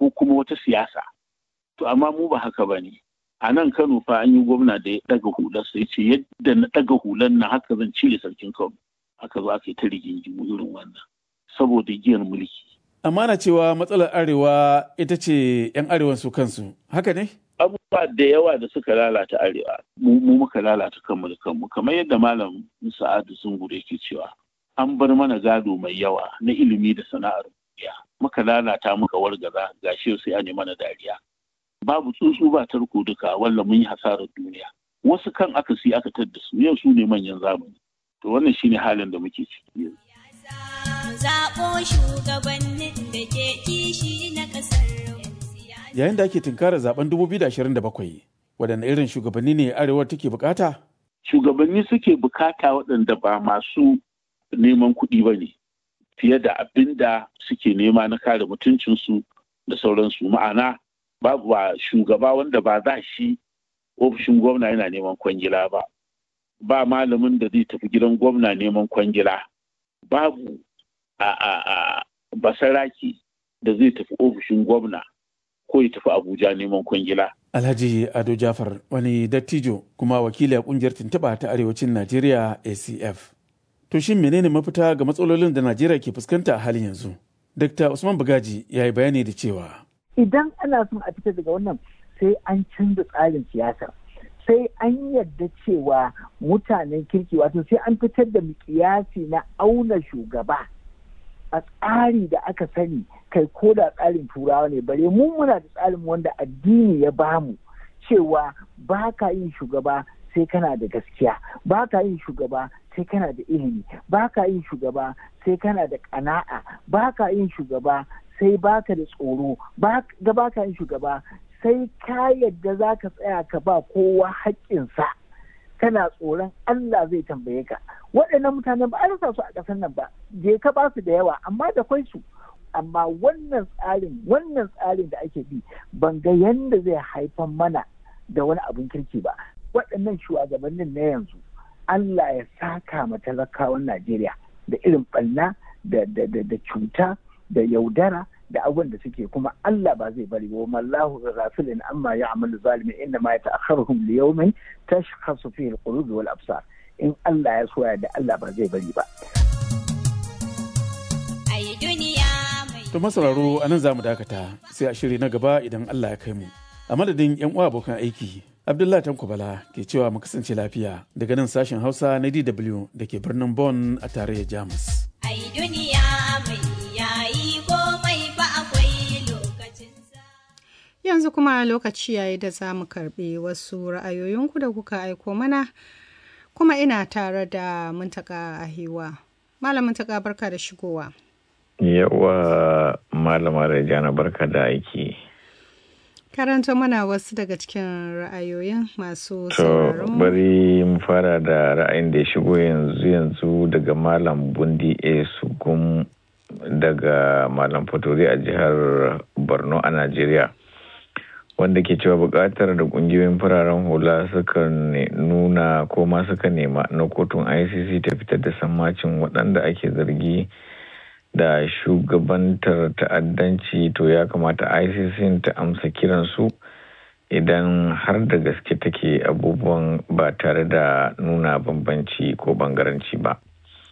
ko kuma wata siyasa to amma mu ba haka ba ne a nan kano fa an yi gwamna da ya daga hular sai ce yadda na daga hular nan haka zan cire sarkin kano aka zo aka yi ta rigingimu irin wannan saboda giyar mulki Amma na cewa matsalar arewa ita ce 'yan arewan su kansu, haka ne? abubuwa da yawa da suka lalata arewa mu mu muka lalata kanmu da kanmu kamar yadda malam sa'adu zungure yake cewa an bar mana gado mai yawa na ilimi da sana'ar duniya muka lalata muka wargaza gashi sai an yi mana dariya babu tsuntsu ba tarko duka walla mun yi hasarar duniya wasu kan aka si aka tadda su yau su ne manyan zamani to wannan shine halin da muke ciki yanzu zaɓo shugabannin da ke kishi na ƙasar Yayin da ake tunkarar zaben 2027, waɗanne irin shugabanni ne arewar take bukata? shugabanni suke bukata waɗanda ba masu neman kuɗi ba ne fiye da abin da suke nema na kare mutuncinsu da sauransu ma'ana babu ba shugaba wanda ba za shi ofishin gwamna yana neman kwangila ba ba malamin da zai tafi gidan gwamna neman kwangila babu a a a basaraki da zai tafi ofishin gwamna ko ya tafi abuja neman kwangila Alhaji Ado Jafar wani dattijo kuma wakili a kungiyar tuntuɓa ta arewacin Najeriya ACF. To shin menene mafita ga matsalolin da Najeriya ke fuskanta a halin yanzu? Dr. Usman Bugaji ya yi bayani da cewa idan ana son a fita daga wannan sai an canza tsarin siyasa sai an yarda cewa mutanen kirki wato sai an fitar da mikiyasi na auna shugaba a tsari da aka sani kai ko da tsarin turawa ne bare mu muna da tsarin wanda addini ya bamu cewa ba ka yin shugaba sai kana da gaskiya ba ka yin shugaba sai kana da ilimi ba ka yin shugaba sai kana da ƙana'a ba ka yin shugaba sai baka da tsoro ba ka yin shugaba sai ka yadda za ka tsaya ka ba kowa haƙƙinsa kana tsoron Allah zai tambaye ka waɗannan mutanen ba a rasa su a ƙasar nan ba je ka ba su da yawa amma da kwai su amma wannan tsarin wannan tsarin da ake bi ban ga yanda zai haifar mana da wani abin kirki ba waɗannan shugabannin na yanzu Allah ya saka ma talakawan Najeriya da irin ɓanna da cuta da yaudara da abubuwan da suke kuma Allah ba zai bari wa mallahu ghafilin amma ya'malu zalimin inna ma yata'akharuhum li yawmin tashkhasu fihi al-qulub wal absar in Allah ya soya da Allah ba zai bari ba ai duniya mai To masauraro a nan za mu dakata sai a shiri na gaba idan Allah ya kai mu. A madadin 'yan uwa abokan aiki, Abdullahi Tanko Bala ke cewa mu kasance lafiya daga nan sashen Hausa na DW da ke birnin Bonn a tarayyar Jamus. ai duniya mai yayi komai ba akwai lokacinsa Yanzu kuma lokaci yayi da za mu karɓi wasu ra'ayoyinku da kuka aiko mana, kuma ina tare da Muntaka Ahiwa. Malam Muntaka barka da shigowa. Yawa malama Rajana barka da aiki. Karanta mana wasu daga cikin ra'ayoyin masu To sauraron mu. bari mu fara da ra'ayin da ya shigo yanzu yanzu daga Malam Bundi A. Sugum daga Malam Fatori a jihar Borno a Najeriya. Wanda ke cewa buƙatar da ƙungiyoyin fararen hula suka ne- nuna ko ma suka nema na kotun ICC ta fitar da sammacin waɗanda ake zargi da shugabantar ta'addanci to ya kamata ICC ta amsa kiransu idan har da gaske take abubuwan ba tare da nuna bambanci ko bangaranci ba.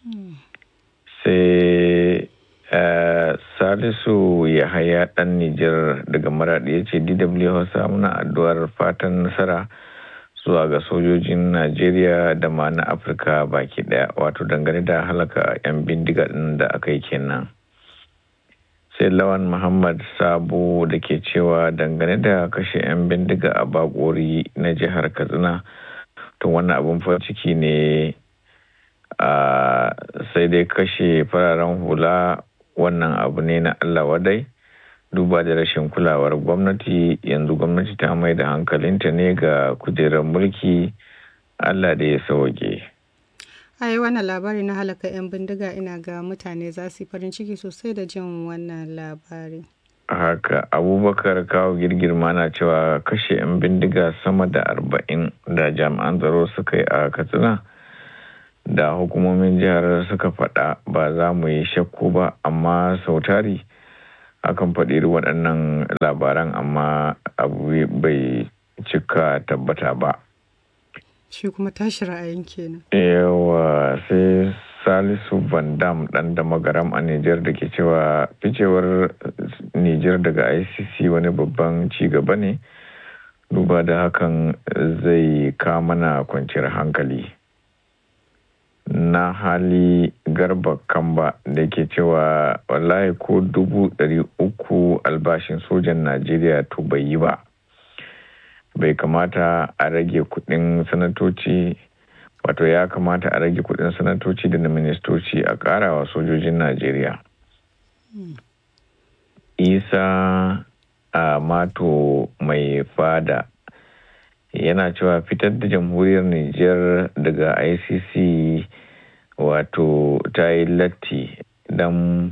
Sai eh, Salisu Yahaya ɗan Nijar daga Maraɗi ya ce DW Hausa muna addu'ar fatan nasara zuwa ga sojojin Najeriya da ma na Afirka baki ɗaya wato dangane da halaka 'yan bindiga ɗin da aka yi kenan. sai lawan muhammad sabo da ke cewa dangane da kashe 'yan bindiga a bakori na jihar katsina to wannan abin farin ciki ne a sai dai kashe fararen hula wannan abu ne na allah wadai duba da rashin kulawar gwamnati yanzu gwamnati ta mai da hankalinta ne ga kujerar mulki allah da ya sauke. Ai wannan labari na halaka 'yan bindiga ina ga mutane za su yi farin ciki sosai da jin wannan labari. haka abubakar kawo girgirma na cewa kashe 'yan bindiga sama da arba'in da jami'an tsaro suka yi a katsina da hukumomin jihar suka faɗa ba za mu yi shakku ba amma sautari akan faɗi waɗannan labaran amma abu bai cika tabbata ba shi kuma tashi ra'ayin kenan yawa sai salisu van dam ɗan da magaram a nijar da ke cewa ficewar nijar daga icc wani babban ci gaba ne duba da hakan zai mana kwanciyar hankali na hali garba kamba da ke cewa wallahi ko dubu ɗari uku albashin sojan najeriya to bai yi ba bai kamata a rage kudin sanatoci wato ya kamata a rage kudin sanatoci da na ministoci a karawa sojojin najeriya isa a mato mai fada yana cewa fitar da jamhuriyar niger daga icc wato ta yi latti don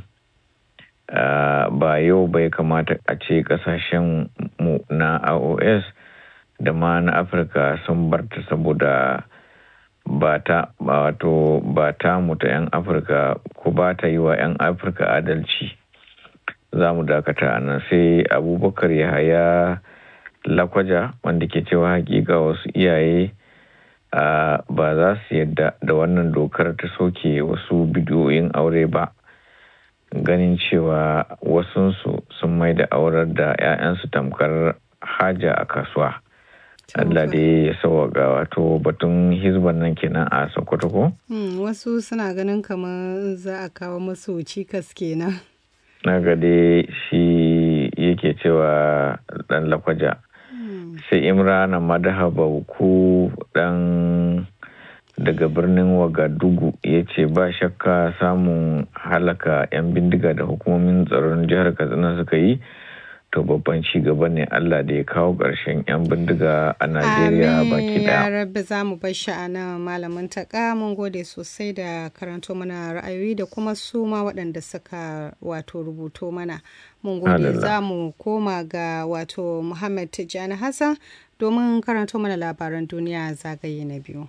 ba yau bai kamata a ce kasashen mu na aos da ma na afirka sun barta saboda ba ta wato ba ta mutu 'yan afirka ko ba ta yi wa 'yan afirka adalci za mu dakata a nan sai abubakar yahaya lakwaja wanda ke cewa hakika wasu iyaye ba za su yadda da wannan dokar ta soke wasu bidiyoyin aure ba ganin cewa wasunsu sun mai da aurar da 'ya'yansu tamkar haja a kasuwa Allah da ya sauwaga wato batun hizban nan kenan a Sokoto ko? wasu suna ganin kamar za a kawo masu cikas kenan. Na gade shi yake cewa dan lakwaja. Sai Imrana Madaha Bauku dan daga birnin Wagadugu ya ce ba shakka samun halaka 'yan bindiga da hukumomin tsaron jihar Katsina suka yi. to babban ci gaba ne Allah da ya kawo ƙarshen 'yan bindiga a Najeriya baki daya. Amin rabbi za mu bar shi a nan malamin taƙa mun gode sosai da karanto mana ra'ayoyi da kuma su ma waɗanda suka wato rubuto mana. Mun gode za mu koma ga wato Muhammad Tijjani Hassan domin karanto mana labaran duniya zagaye na biyu.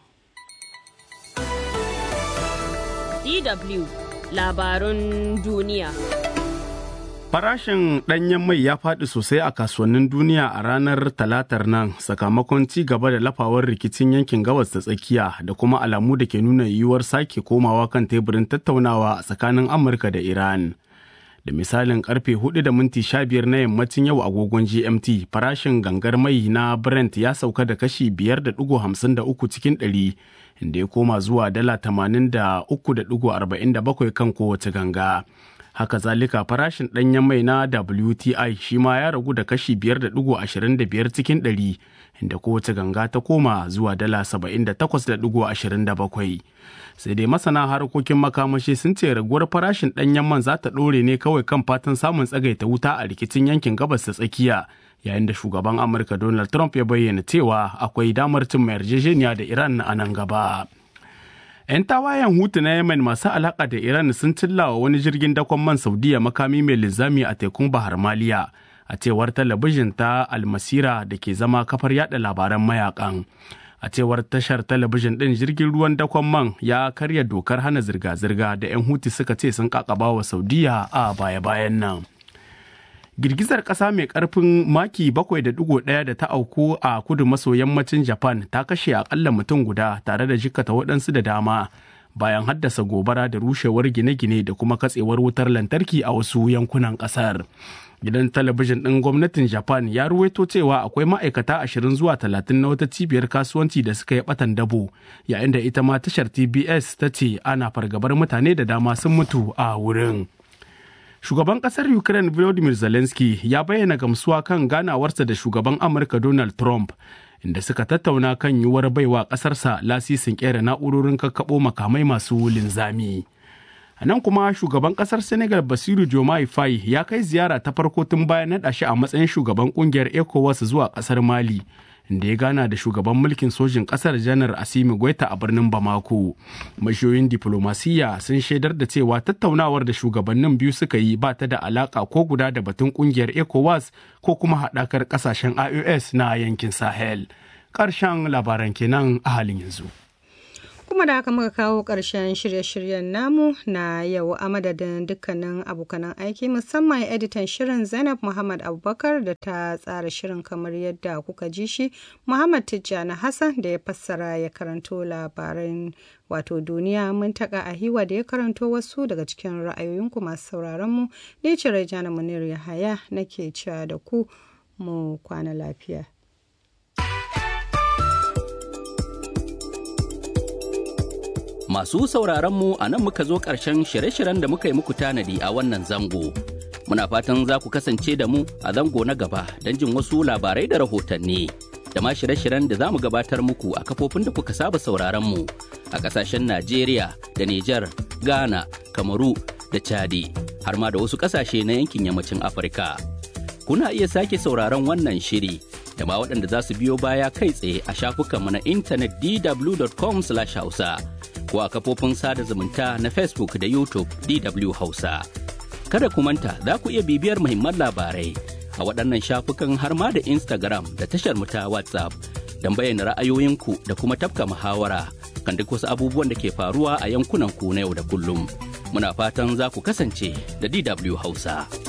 DW labarun duniya. Farashin ɗanyen mai ya faɗi sosai a kasuwannin duniya a ranar talatar nan sakamakon ci gaba da lafawar rikicin yankin gabas ta tsakiya da kuma alamu da ke nuna yiwuwar sake komawa kan teburin tattaunawa a tsakanin Amurka da Iran. Da misalin karfe 4 da minti 15 na yammacin yau agogon GMT farashin gangar mai na Brent ya sauka da kashi 5.53 cikin ɗari. inda ya koma zuwa dala 83.47 kan kowace ganga. haka zalika farashin ɗanyen mai na WTI shi ma ya ragu da kashi 5.25 cikin ɗari inda kowace ganga ta koma zuwa dala 78.27 sai dai masana harkokin makamashi sun ce raguwar farashin ɗanyen man za ta ɗore ne kawai kan fatan samun tsagaita wuta a rikicin yankin gabas ta tsakiya yayin da shugaban amurka donald trump ya bayyana cewa akwai damar cin yarjejeniya da iran a nan gaba. 'yan tawayen hutu na yemen masu alaka da iran sun cillawa wani jirgin dakon man saudiya makami mai linzami a tekun bahar maliya a cewar talabijin ta almasira da ke zama kafar yada labaran mayakan a cewar tashar talabijin din jirgin ruwan dakon man ya karya dokar hana zirga-zirga da 'yan hutu suka ce sun kakaba wa saudiya a baya-bayan nan girgizar ƙasa mai ƙarfin maki 7.1 da ta auku a kudu maso yammacin japan ta kashe akalla mutum guda tare da jikata waɗansu da dama bayan haddasa gobara da rushewar gine-gine da kuma katsewar wutar lantarki a wasu yankunan ƙasar gidan talabijin ɗin gwamnatin japan ya ruwaito cewa akwai ma'aikata 20 zuwa 30 na wata cibiyar kasuwanci da suka yi batan dabo yayin da ita ma tashar tbs ta ce ana fargabar mutane da dama sun mutu a wurin Shugaban kasar Ukraine Volodymyr Zelensky ya bayyana gamsuwa kan ganawarsa da shugaban Amurka Donald Trump inda suka tattauna kan yiwuwar baiwa kasarsa lasisin kera na'urorin kakkaɓo makamai masu linzami. A nan kuma shugaban kasar Senegal Basiru Diomaye Faye ya kai ziyara ta farko tun bayan naɗa shi a matsayin shugaban kungiyar ECOWAS zuwa kasar Mali. da ya gana da shugaban mulkin sojin kasar janar asimi goita a birnin bamako mashiyoyin diflomasiyya sun shaidar da cewa tattaunawar da shugabannin biyu suka yi ba ta da alaka ko guda da batun kungiyar ecowas ko kuma haɗakar ƙasashen ios na yankin sahel ƙarshen labaran kenan a halin yanzu kuma da haka muka kawo ƙarshen shirye-shiryen namu na yau a madadin dukkanin abokanan aiki musamman editan shirin zainab muhammad abubakar da ta tsara shirin kamar yadda kuka ji shi muhammad tijjani hassan da ya fassara ya karanto labaran wato duniya mun taka a hiwa da ya karanto wasu daga cikin ra'ayoyinku masu sauraron mu ne ce rajana munir yahaya nake cewa da ku mu kwana lafiya Masu sauraronmu a nan muka zo ƙarshen shirye-shiryen da muka yi muku tanadi a wannan zango. Muna fatan za ku kasance da mu a zango na gaba don jin wasu labarai da rahotanni. Da ma shirye-shiryen da za mu gabatar muku a kafofin da kuka saba sauraronmu a ƙasashen Najeriya da Nijar, Ghana, Kamaru da Chadi, har ma da wasu ƙasashe na yankin yammacin Afirka. Kuna iya sake sauraron wannan shiri da ma waɗanda za su biyo baya kai tsaye a shafukanmu na intanet dw.com/hausa. ko a kafofin sada zumunta na Facebook da YouTube DW Hausa. Kada ku manta za ku iya bibiyar muhimman labarai a waɗannan shafukan har ma da Instagram da tashar mu ta WhatsApp don bayyana ra'ayoyinku da kuma tafka muhawara kan duk wasu abubuwan da ke faruwa a yankunan ku na yau da kullum. Muna fatan za ku kasance da DW Hausa.